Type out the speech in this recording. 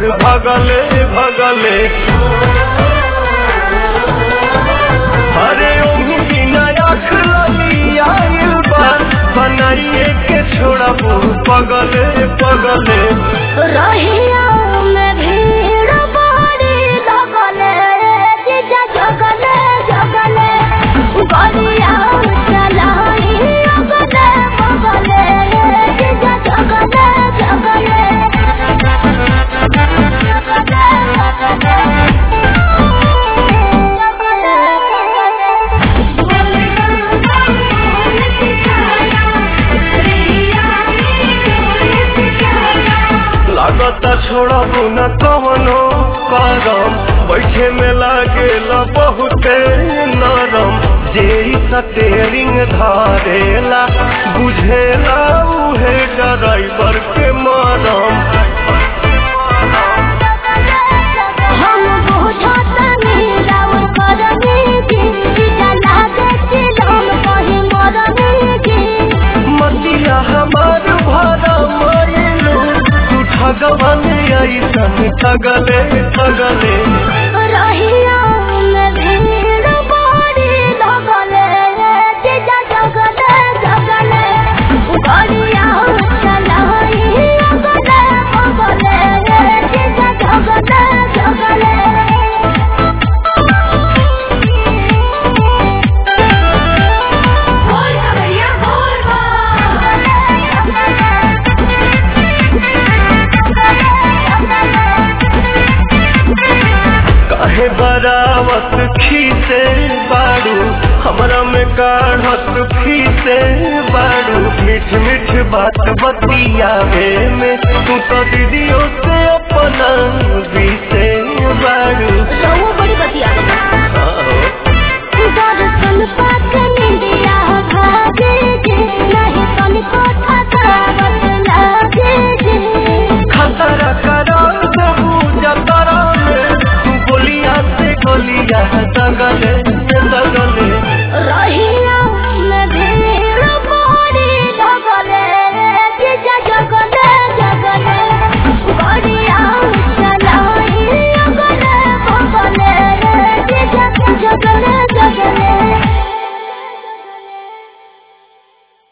भगले भगले अरे ओही नया आइल बा बनाइए के छोड़बू पगले पगले रहिया में भीड़ बड़ी लगले जीजा जगले जगले गलिया चलाई अगले बगले जीजा जगले जगले लागता छोड़बू न कवनो करम बैठे में लागेला बहुते नरम जे सटेरिंग धारेला बुझेला उहे ड्राइवर के मरम हम बुझतनी राउर करनी की जीजा लागे चिलम कहीं मरनी की मतिया हमार भरा मायलू तू ठगवन ऐसन ठगले ठगले रहिया में भीड़ बड़ी लगले जीजा जगले जगले गलिया चलाई अगले बगले जीजा जगले जगले बोल भैया बोल काहे बरावत खीसे बाड़ू हमरा में काढ़त फीसे बाड़ू मीठ मीठ बात बतियावे में तू तो दीदियों से अपना बीसे